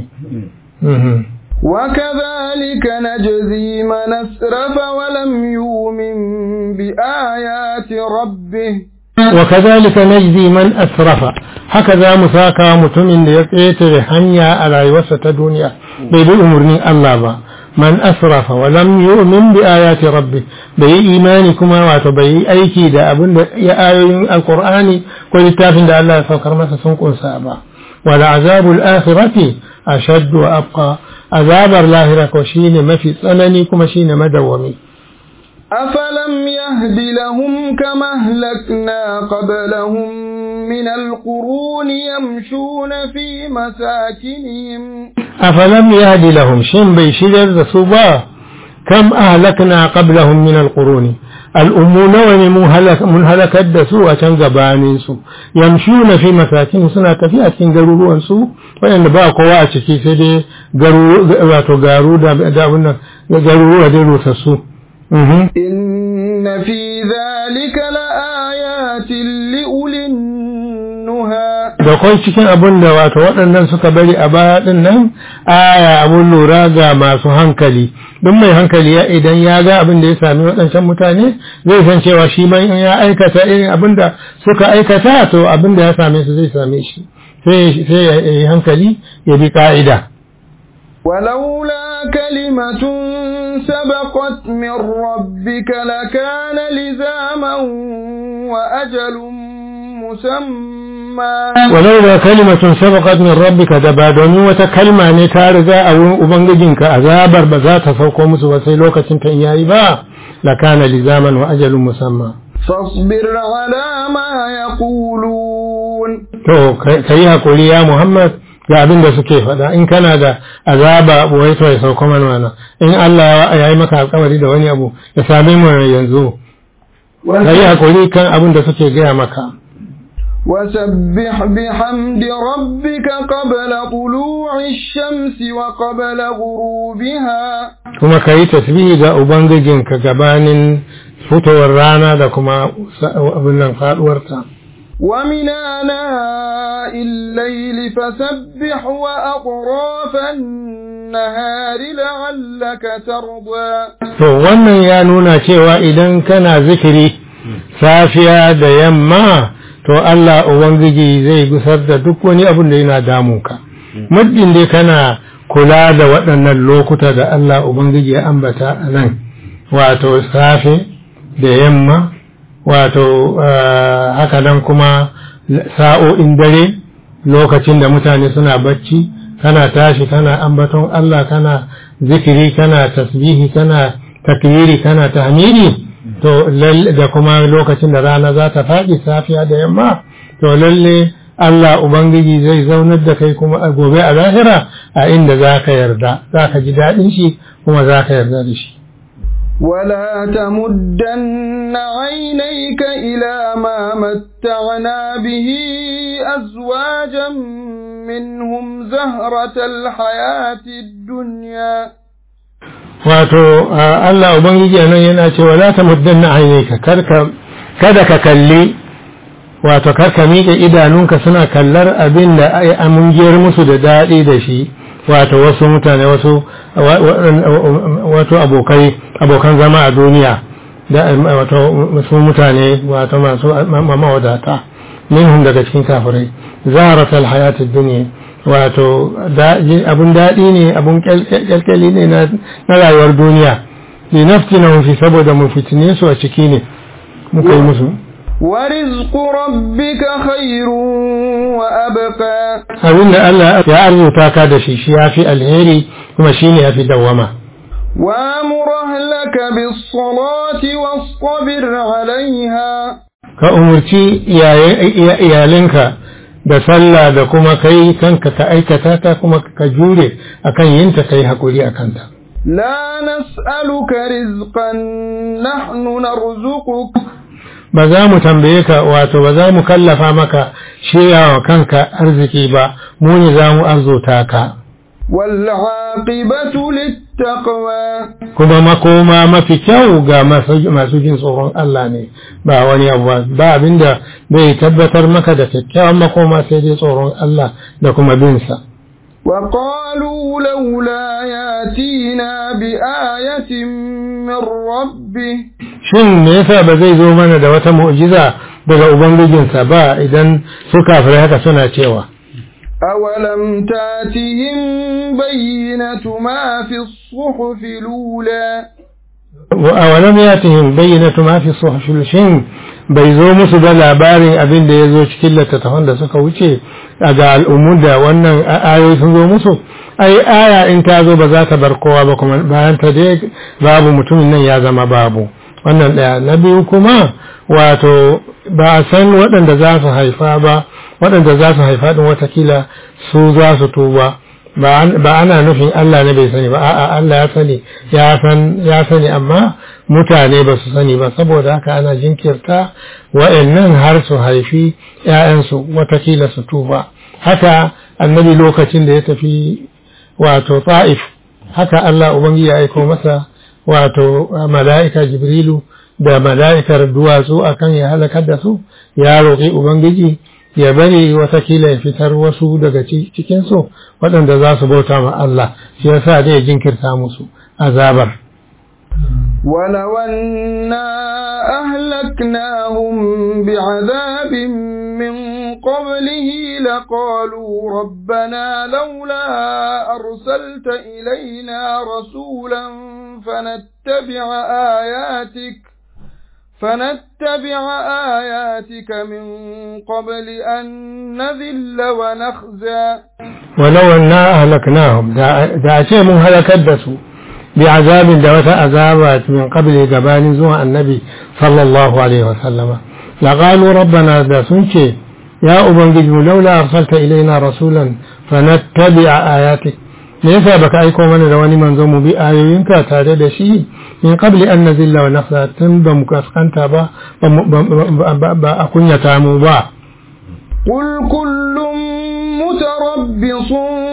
وكذلك نجزي من أسرف ولم يؤمن بآيات ربه وكذلك نجزي من أسرف هكذا مساكا متمن يقيتر حنيا على يوسط الدنيا بيد أمرني الله با من أسرف ولم يؤمن بآيات ربه بي إيمانكما وتبي أيكي دا أبن يا آيين القرآن كل تافن دا الله فكر مسا سنقل سابا ولعذاب الآخرة أشد وأبقى عذاب اللاهرة وشين ما في سنني كما شين مدومي أفلم يهد لهم كما أهلكنا قبلهم من القرون يمشون في مساكنهم أفلم يهد لهم شن بيشير صبا كم أهلكنا قبلهم من القرون الأمون ومن هلك الدسو أتنقبانين سو يمشون في مساكن سنة في أتن قرورون سو وإن باقوا أتكي سيدي قرورو دا قرورو دا درو سسو Mhm. إن في ذلك لآيات لأولي النهى da kwai cikin abin da wato waɗannan suka bari a baya ɗin nan aya abun lura ga masu hankali duk mai hankali ya idan ya ga abin da ya sami waɗancan mutane zai san cewa shi ma in ya aikata irin abin da suka aikata to abin da ya same su zai same shi sai sai ya yi hankali ya bi ka'ida ولولا كلمة سبقت من ربك لكان لزاما وأجل مسمى ولولا كلمة سبقت من ربك دبا domin wata kalma ne ta riga a wurin ubangijinka azabar ba za ta sauko musu ba sai lokacin ta in yayi ba lakana lizaman wa ajalun musamma فاصبر على ما يقولون to ka yi hakuri ya Muhammad ga abin da suke faɗa in kana da azaba wai to ya sauko mana wannan in Allah ya yi maka alƙawari da wani abu ya same mu yanzu ka yi hakuri kan abin da suke gaya maka وسبح بحمد ربك قبل طلوع الشمس وقبل غروبها kuma ka yi tasbihi ga ubangijinka gabanin fitowar rana da kuma sa- abin nan faduwarta ومن آناء الليل فسبح وأطراف النهار لعلك ترضى to wannan ya nuna cewa idan kana zikiri safiya da yamma to Allah ubangiji zai gusar da duk wani abin da yana damunka muddin dai kana kula da waɗannan lokuta da Allah ubangiji ya ambata a nan wato safe da yamma wato ah, haka nan kuma sa'o'in dare lokacin da mutane suna bacci kana tashi kana ambaton Allah kana zikiri kana tasbihi kana takbiri kana tahmidi to lalle da kuma lokacin da rana za ta faɗi safiya da yamma to lalle Allah Ubangiji zai zaunar da kai kuma a gobe a lahira a inda za ka yarda za ka ji daɗin shi kuma za ka yarda da shi ولا تمدن عينيك إلى ما متعنا به أزواجا منهم زهرة الحياة الدنيا wato a Allah Ubangiji a nan yana cewa la ta muddanna ainihinka kada ka kalli wato karka miƙe idanunka suna kallar abin da ai amungiyar musu da daɗi da shi wato wasu mutane wasu wato abokai abokan zama a duniya da wato wasu mutane wato masu mawadata minhum daga cikin kafirai zaharatul hayatid dunya wato abun daɗi ne abun kyalkyali ne na rayuwar duniya li naftina fi saboda mu fitine su a ciki ne muka yi musu ورزق ربك خير وأبقى abin da Allah ya arzuta ka da shi shi ya fi alheri kuma shi ne ya fi dawwama وامر أهلك بالصلاة واصطبر عليها ka umarci iyalinka da sallah da kuma kai kanka ka aikata ta kuma ka jure akan yinta kai hakuri a kanta لا نسألك رزقا نحن نرزقك ba za mu tambaye ka wato ba za mu kallafa maka shirya wa kanka arziki ba mu ne za mu arzuta ka والعاقبة للتقوى kuma makoma mafi kyau ga masu jin tsoron Allah ne ba wani abu ba ba abinda bai tabbatar maka da kyakkyawan makoma sai dai tsoron Allah da kuma binsa وقالوا لولا ياتينا بآية من ربه shin me yasa ba zai zo mana da wata mu'jiza daga ubangijinsa ba idan su kafirai haka suna cewa أولم تاتهم بينة ما في الصحف الأولى awalam yatihim bayyinatu ma fi suhufil shin bai zo musu da labarin abin da ya zo cikin littattafan da suka wuce a ga al'ummu da wannan ayoyi sun zo musu ai aya in ta zo ba za ta bar kowa ba kuma bayan ta dai babu mutumin nan ya zama babu wannan ɗaya na biyu kuma wato ba a san waɗanda za su haifa ba waɗanda za su haifa ɗin watakila su za su tuba ba ana nufin Allah ne bai sani ba a'a Allah ya sani ya san ya sani amma mutane ba su sani ba saboda haka ana jinkirta wa'annan har su haifi ƴaƴansu watakila su tuba haka annabi lokacin da ya tafi wato ta'if haka Allah ubangiji ya aiko masa wato mala'ika jibrilu da mala'ikar duwatsu akan ya halakar da su ya roƙi ubangiji ya bari watakila ya fitar wasu daga cikinsu waɗanda za su bauta ma Allah shi yasa zai jinkirta musu azabar ولو أنا أهلكناهم بعذاب من قبله لقالوا ربنا لولا أرسلت إلينا رسولا فنتبع آياتك فنتبع آياتك من قبل أن نذل ونخزى ولو أنا أهلكناهم دا أشياء من هلكدسوا بعذاب دوت عذابات من قبل جبان زوى النبي صلى الله عليه وسلم لقالوا ربنا دا سنشي يا أبنجي لولا أرسلت إلينا رسولا فنتبع آياتك ليس بك أيكم من رواني من زوم بآيوينك تارد شيء من قبل أن نزل ونخزى تنبم كسكنت با أكون يتامو با قل كل متربص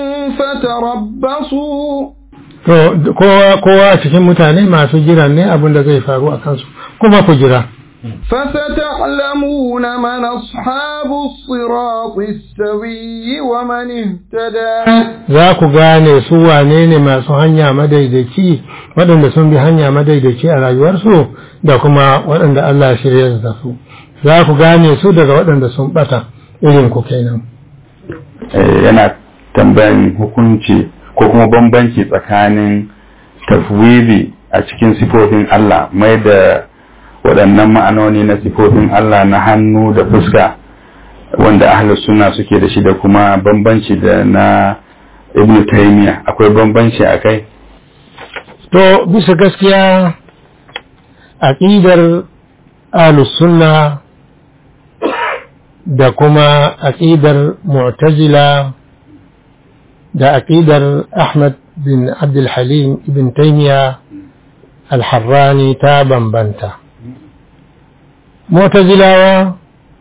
فتربصوا to kowa a cikin mutane masu jira ne abin da zai faru a kansu kuma ku jira فستعلمون من أصحاب الصراط السوي ومن اهتدى za ku gane su wane ne masu hanya madaidaici waɗanda sun bi hanya madaidaici a rayuwarsu da kuma waɗanda Allah shirya da su za ku gane su daga waɗanda sun ɓata irin ku kenan yana tambayan hukunci ko kuma bambanci tsakanin tafwidi a cikin sifofin Allah mai da waɗannan ma'anoni na sifofin Allah na hannu da fuska wanda ahlus suna suke da shi da kuma bambanci da na ibn taymiya akwai bambanci a kai to bisa gaskiya aqidar ahlus sunna da kuma aqidar mu'tazila da aqidar Ahmad bin Abdul Halim ibn Taymiya al-Harrani ta bambanta Mu'tazilawa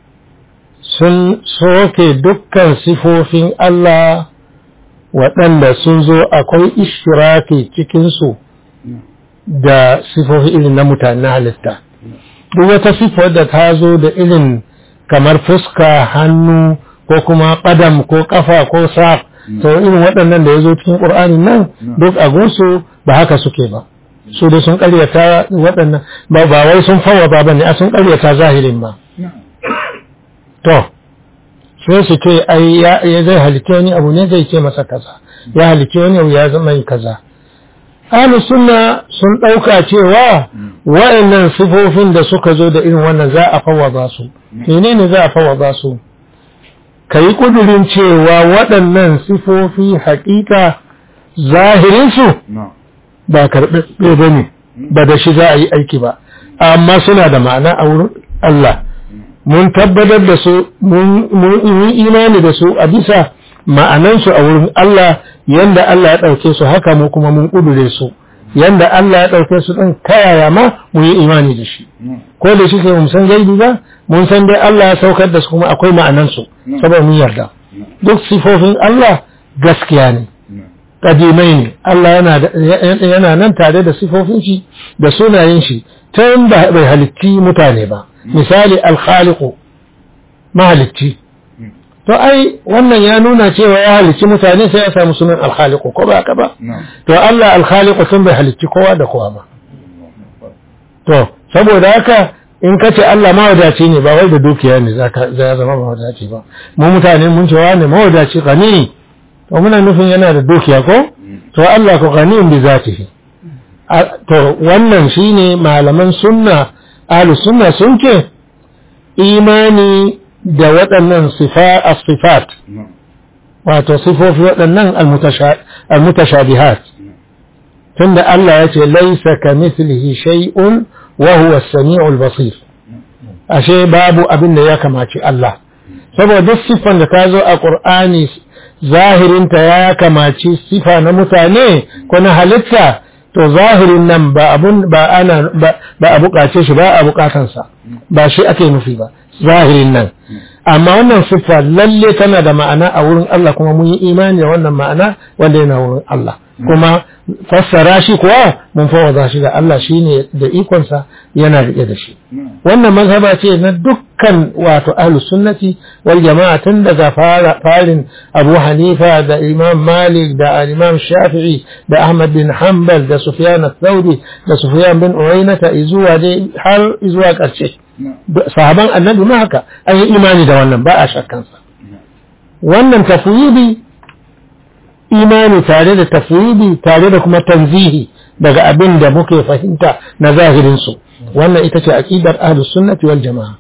sun soke dukkan sifofin Allah waɗanda sun zo akwai ishtiraki cikinsu da sifofi irin na mutane halitta duk wata sifar da ta zo da irin kamar fuska hannu ko kuma ƙadam ko ƙafa ko sa to irin waɗannan da ya zo cikin ƙur'ani nan duk a gunsu ba haka suke ba su da sun ƙaryata waɗannan ba ba wai sun fawwaba ba ne a sun ƙaryata zahirin ba to sai su ce ai ya zai halitta wani abu ne zai ce masa kaza ya halitta wani abu ya zama yi kaza ahlu sunna sun ɗauka cewa wa'annan sifofin da suka zo da irin wannan za a fawwaba su menene za a fawwaba su ka yi ƙudurin cewa waɗannan sifofi haƙiƙa zahirinsu ba karɓe ba ne ba da shi za a yi aiki ba amma suna da ma'ana a wurin Allah mun tabbatar da su mun yi imani da su a bisa ma'anansu a wurin Allah yanda Allah ya ɗauke su haka mu kuma mun ƙudure su yanda Allah ya ɗauke su ɗin kayaya ma mu yi imani da shi ko da shi ke mun san gaibi ba mun san dai Allah ya saukar da su kuma akwai ma'anansu saboda mun yarda duk sifofin Allah gaskiya ne kadimai ne Allah yana nan tare da sifofin shi da sunayen shi tun da bai halitti mutane ba misali alkhaliqu mahalicci to ai wannan ya nuna cewa ya halicci mutane sai ya samu sunan alkhaliqu ko ba haka ba to Allah alkhaliqu tun bai halicci kowa da kowa ba to saboda haka in ka ce Allah mawadaci ne ba wai da dukiya ne za ya zama mawadaci ba mu mutane mun cewa ne mawadaci gani to muna nufin yana da dukiya ko to Allah ko gani bi zatihi to wannan shine malaman sunna ahlus sunna sun ce imani da waɗannan sifa as-sifat wato sifofi waɗannan al-mutashabihat tunda Allah ya ce laisa kamithlihi shay'un wa huwa as-sami'ul basir ashe babu abin da ya kamaci Allah saboda duk siffan da ta zo a Qur'ani zahirinta ya kamaci sifa na mutane ko na halitta to zahirin nan ba abun ba ana ba a bukace shi ba a bukatansa ba shi ake nufi ba zahirin nan amma wannan siffa lalle tana da ma'ana a wurin Allah kuma mun yi imani da wannan ma'ana wanda yana wurin Allah kuma fassara shi kuwa mun fawada shi ga Allah shine da ikonsa yana rike da shi wannan mazhaba ce na dukkan wato ahlus sunnati wal jama'a tun daga farin Abu Hanifa da Imam Malik da Imam Shafi'i da Ahmad bin Hanbal da Sufyan al-Thawri da Sufyan bin Uyayna izuwa dai har izuwa karshe sahaban annabi ma haka an yi imani da wannan ba a shakkansa wannan tafwidi imani tare da tafwidi tare da kuma tanzihi daga abin da muke fahimta na zahirinsu wannan ita ce aqidar ahlus sunnati wal jamaa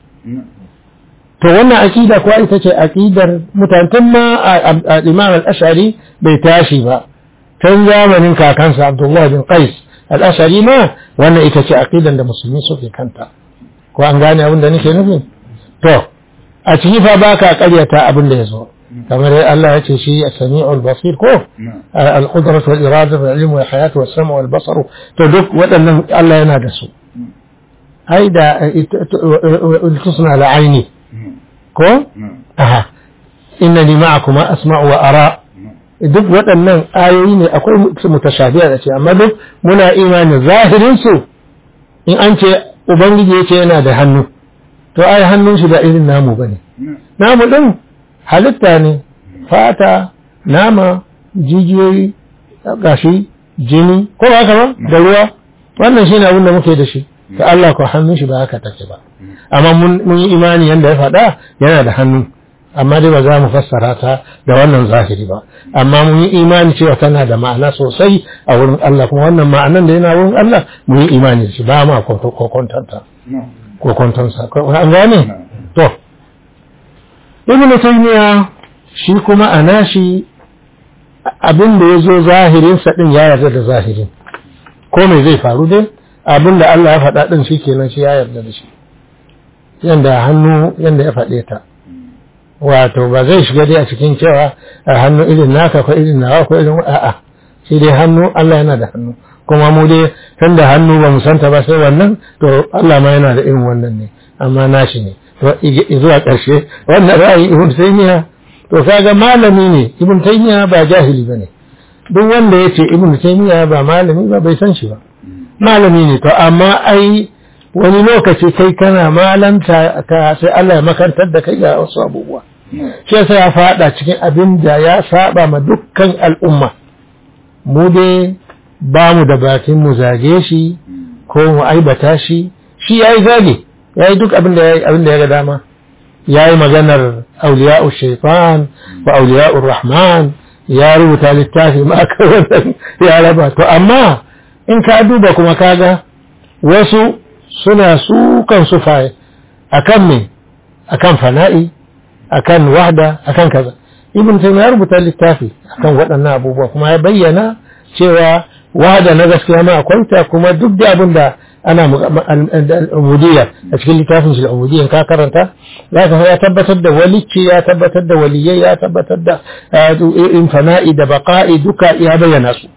to wannan aqida kuwa ita ce aqidar mutantan ma imam al-ash'ari bai tashi ba tun zamanin kakansa abdullah bin qais al-ash'ari ma wannan ita ce aqidan da musulmi suke kanta ko an gane abin da nake nufi to a ciki fa baka karyata abin da ya zo kamar Allah ya ce shi as-sami'ul basir ko al-qudratu wal iradatu wal ilmu wal hayatu was sam'u wal basaru to duk waɗannan Allah yana da su ai da tusna la aini ko aha innani ma'akum asma'u wa ara duk waɗannan ayoyi ne akwai mutashabiha da ce amma duk muna imani zahirin su in an ce ubangiji ya ce yana da hannu to ai hannun shi da irin namu bane namu din halitta ne fata nama jijiyoyi gashi jini ko ba haka ba da ruwa wannan shine abin da muke da shi to Allah ko hannun shi ba haka take ba amma mun yi imani yanda ya faɗa yana da hannu amma dai ba za mu fassara ta da wannan zahiri ba amma mun yi imani cewa tana da ma'ana sosai a wurin Allah kuma wannan ma'anan da yana wurin Allah mun yi imani da shi ba ma kokontanta kokontansa an gane to ibn taymiya shi kuma a nashi abin da ya zo zahirinsa din ya yarda da zahirin ko me zai faru dai abin da Allah ya faɗa din shi kenan shi ya yarda da shi yanda hannu yanda ya faɗe ta wato ba zai shiga dai a cikin cewa a hannu irin naka ko irin nawa ko irin a'a shi dai hannu Allah yana da hannu kuma mu dai tun da hannu ba mu santa ba sai wannan to Allah ma yana da irin wannan ne amma nashi ne zuwa ƙarshe wannan ra'ayi ibn taymiya to kaga malami ne ibn taymiya ba jahili bane duk wanda ya ce ibn taymiya ba malami ba bai san shi ba malami ne to amma ai wani lokaci kai kana malanta ka sai Allah ya makantar da kai ga wasu abubuwa shi yasa ya fada cikin abin da ya saba ma dukkan al'umma mu dai ba mu da bakin mu zage shi ko mu aibata shi shi yayi zage yayi duk abin da yayi abin da ya ga dama yayi maganar auliya'u shaytan wa auliya'ur rahman ya rubuta littafi ma aka wannan ya raba to amma in ka duba kuma kaga wasu suna sukan sufaye akan me akan fana'i akan wahda akan kaza ibn taymiyyah ya rubuta littafi akan waɗannan abubuwa kuma ya bayyana cewa wahda na gaskiya ma akwai ta kuma duk da abin da ana al'ubudiyya a cikin littafin shi al'ubudiyya ka karanta za ka ya tabbatar da walicci ya tabbatar da waliyai ya tabbatar da in fana'i da baqa'i duka ya bayyana su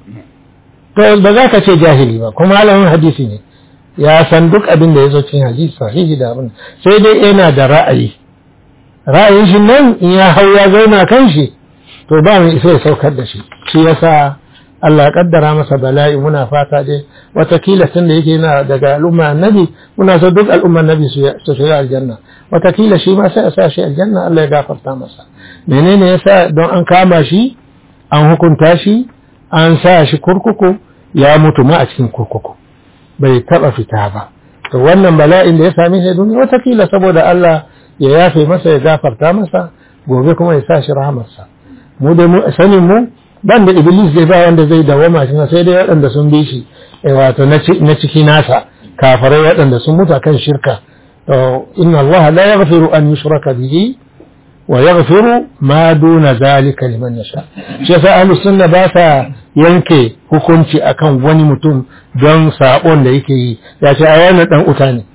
to ba za ka ce jahili ba kuma malamin hadisi ne ya san duk abin da ya zo cikin hadisi sahihi da abin sai dai yana da ra'ayi ra'ayin shi nan in ya hau ya zauna kan shi to ba mu isa ya saukar da shi shi yasa Allah ya kaddara masa bala'i muna fata dai watakila tun da yake yana daga al'umma annabi muna so duk al'umma annabi su shiga aljanna watakila shi ma sai a sa shi aljanna Allah ya gafarta masa menene yasa don an kama shi an hukunta shi an sa shi kurkuku ya mutu ma a cikin kurkuku bai taba fita ba to wannan bala'in da ya same shi duniya watakila saboda Allah ya yafe masa ya gafarta masa gobe kuma ya sa shi rahamarsa mu da mu sanin mu ban da iblis zai ba wanda zai dawama shi sai dai waɗanda sun bi shi wato na ciki nasa kafarai waɗanda sun mutu kan shirka to inna Allah la yaghfiru an yushraka bihi wa yaghfiru ma duna zalika liman yasha shi yasa ahlus sunna ba sa yanke hukunci akan wani mutum don sabon da yake yi ya ce a wannan dan uta ne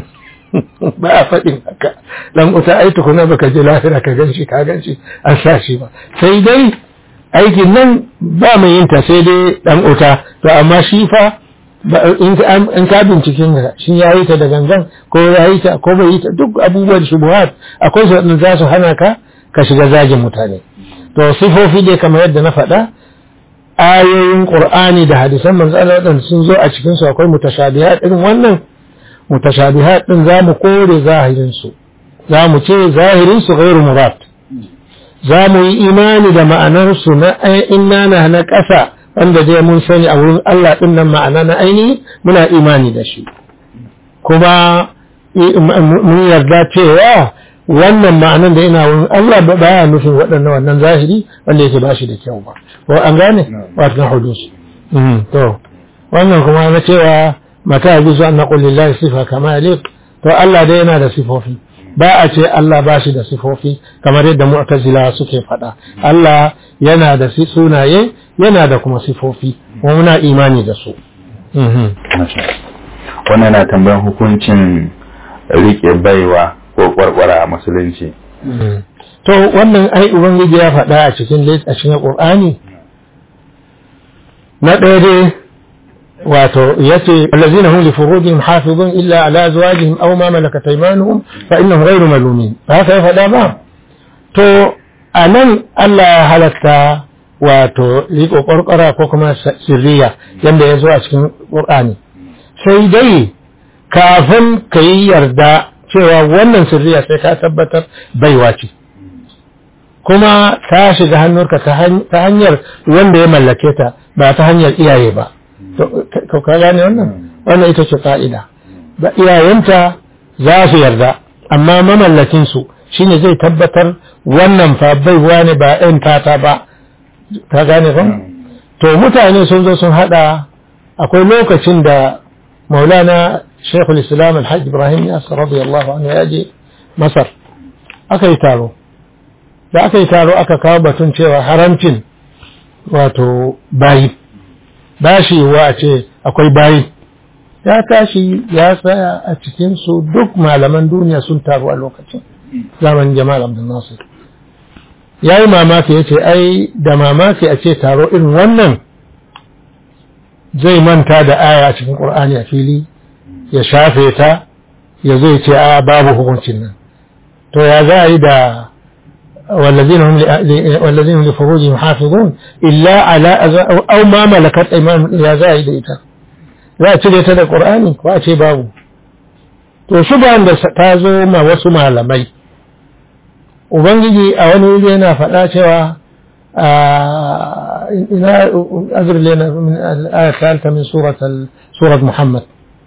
ba a faɗin haka dan uta ai tukuna baka je lahira ka ganshi ka ganshi an sa shi ba sai dai aikin nan ba mai yin ta sai dai dan uta to amma shi fa in ka binciken ga shi ya yi ta da gangan ko ya yi ta ko bai yi ta duk abubuwan shubuhat akwai su wadanda za su hana ka ka shiga zagin mutane to sifofi dai kamar yadda na faɗa ayoyin qur'ani da hadisan manzo Allah waɗanda sun zo a cikin su akwai mutashabihat irin wannan mutashabihat din zamu kore zahirin su zamu ce zahirin su ghairu murad zamu yi imani da ma'anar su na inna na na ƙasa wanda dai mun sani a wurin Allah din nan ma'ana na aini muna imani da shi kuma mun yarda cewa wannan ma'anan da ina wurin Allah ba ya nufin waɗannan wannan zahiri wanda yake ba shi da kyau ba ko an gane wato hudus to wannan kuma na cewa mata ya bizu an naqul lillahi sifa kama yaliq to Allah dai yana da sifofi ba a ce Allah ba shi da sifofi kamar yadda mu'tazila suke faɗa Allah yana da sunaye yana da kuma sifofi kuma muna imani da su wannan na tambayan hukuncin rike baiwa ko kwarkwara a musulunci to wannan ai ubangiji ya faɗa a cikin a cikin qur'ani na ɗaya dai wato yace allazina hum li furujihim hafizun illa ala azwajihim aw ma malakat aymanuhum fa innahum ghayru malumin haka ya faɗa ba to anan Allah ya halatta wato riko kwarkwara ko kuma sirriya yanda ya zo a cikin qur'ani sai dai kafin ka yi yarda cewa wannan sirriya sai ka tabbatar baiwa ce kuma ta shiga hannunka ta hanyar wanda ya mallake ta ba ta hanyar iyaye ba ka gane wannan wannan ita ce ka'ida ba iyayenta za su yarda amma mamallakinsu shine zai tabbatar wannan fa baiwa ne ba ɗan tata ba ka gane ba to mutane sun zo sun hada akwai lokacin da maulana shekul islam alhaj ibrahim yasir radiyallahu anhu ya je masar aka yi taro da aka yi taro aka kawo batun cewa haramcin wato bayi bashi wa a ce akwai bayi ya tashi ya tsaya a cikinsu duk malaman duniya sun taru a lokacin zamanin jamal abdul nasir ya yi mamaki ya ce ai da mamaki a ce taro irin wannan zai manta da aya a cikin ƙur'ani a fili ya shafe ta ya zai ce a babu hukuncin nan to ya za a yi da والذين هم والذين هم لفروجهم حافظون إلا على أو ما ملكت أيمانهم يا زايد إيتا za a cire ta da ƙur'ani ko a ce babu to shubahan da ta zo ma wasu malamai ubangiji a wani wuri yana faɗa cewa ina azur lena min al-ayat talta min surat surat muhammad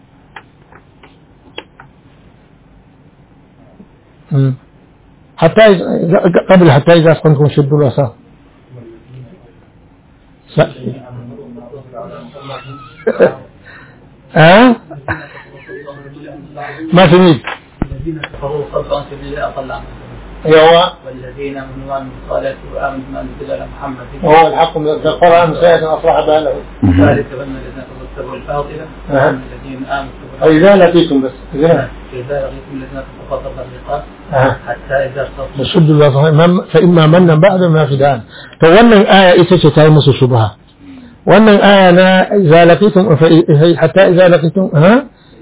حتى قبل حتى إذا أسقنتم شدوا الوساق ها ما سمعت الذين كفروا صدوا عن سبيل الله اضل عنهم هو والذين امنوا وعملوا الصالحات وامنوا بما انزل على محمد هو الحق من القرآن سيئة أصلح باله ذلك بان الذين كفروا اتبعوا الباطل نعم. والذين امنوا اتبعوا إذا لقيتم بس إذا فإذا لقيتم الذين كفروا فضرب الرقاب آه. حتى إذا صدوا يشد الله صحيح فإما منا بعد ما في دان to wannan aya ita ce ta yi musu shubha wannan aya na idza laqitum hatta idza laqitum ha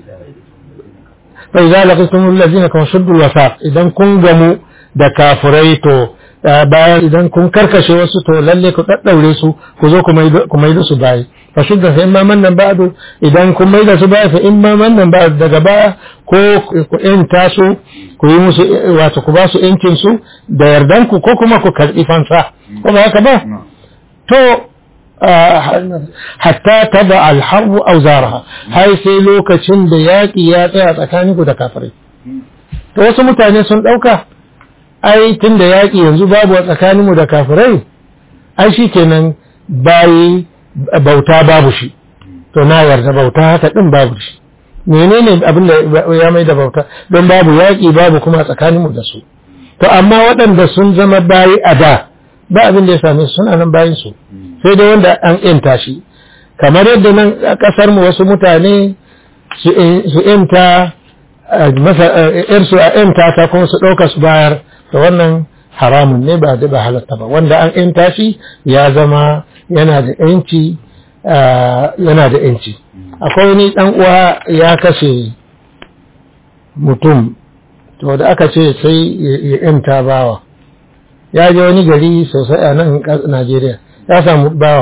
fa idza laqitum alladhina kan shuddu alwasaq idan kun gamu da kafirai to bayan idan kun karkashe wasu to lalle ku daddaure su ku zo ku maido ku maido su bayi fa shudda fa imma mannan ba'du idan kun maida su bayi fa imma mannan ba'du daga baya ko ku enta su ku yi musu wato ku ba su yancin su da yardan ku ko kuma ku karbi fansa ko ba haka ba to hatta taba alharbu auzaraha har sai lokacin da yaƙi ya tsaya tsakaninku da kafirai to wasu mutane sun ɗauka ai tun da yaƙi yanzu babu a tsakaninmu da kafirai ai shi kenan bayi bauta babu shi to na yarda bauta haka ɗin babu shi menene abin da ya mai da bauta don babu yaƙi babu kuma a tsakaninmu da su to amma waɗanda sun zama bayi a da ba abin da ya same su suna nan bayin su sai dai wanda an yanta shi kamar yadda nan a ƙasar mu wasu mutane su yanta yarsu a yanta ta kuma su ɗauka su bayar da wannan haramun ne ba ba halatta ba wanda an yanta shi ya zama yana da yanci yana da yanci akwai wani ɗan uwa ya kashe mutum to da aka ce sai ya yanta bawa ya je wani gari sosai a nan Najeriya ya samu bawa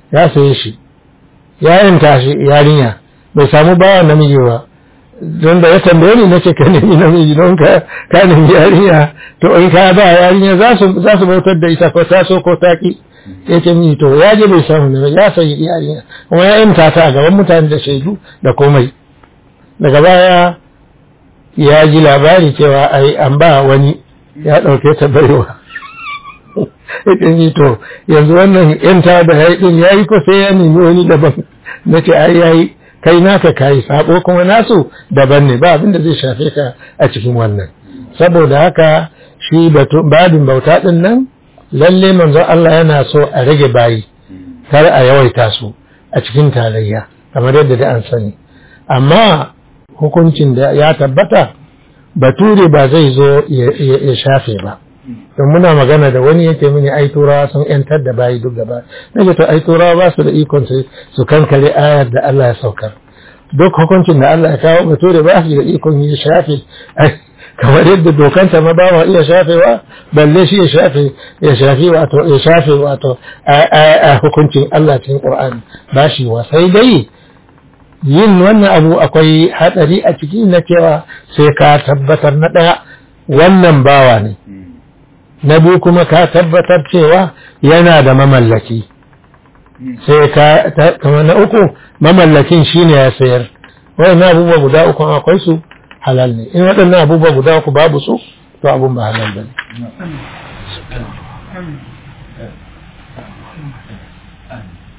ya saye shi ya yanta shi yarinya bai samu bawa namiji ba don da ya tambaye ni nace ka nemi namiji don ka ka nemi yarinya to in ka ba yarinya za su za su bautar da ita ko ta so ko ta ki ya ce mini to ya je bai samu ne ya sayi yarinya kuma ya yanta ta a gaban mutane da shaidu da komai daga baya ya ji labari cewa ai an ba wani ya ɗauke ta baiwa ikin yi to yanzu wannan yanta da ya yi ya yi ko sai ya nemi wani daban na ce ai ya yi kai naka kayi sabo kuma nasu daban ne ba abin da zai shafe ka a cikin wannan saboda haka shi babin bauta din nan lalle manzo Allah yana so a rage bayi kar a yawaita su a cikin tarayya kamar yadda da an sani amma hukuncin da ya tabbata bature ba zai zo ya shafe ba don muna magana da wani yake mini ai turawa sun yantar da bayi duk gaba nake to ai turawa ba su da ikon su kankare ayar da Allah ya saukar duk hukuncin da Allah ya kawo bature ba su da ikon ya shafe kamar yadda dokanta ma ba iya shafewa balle shi ya shafe ya shafe wato ya shafe wato a hukuncin Allah cikin Qur'ani ba shi wa sai dai yin wannan abu akwai hadari a ciki na cewa sai ka tabbatar na daya wannan bawa ne na biyu kuma ka tabbatar cewa yana da mamallaki sai ka kamar na uku mamallakin shine ya sayar wayannan abubuwa guda uku akwai su halal ne in waɗannan abubuwa guda uku babu su to abun ba halal ba ne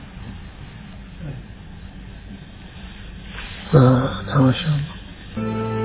Ah,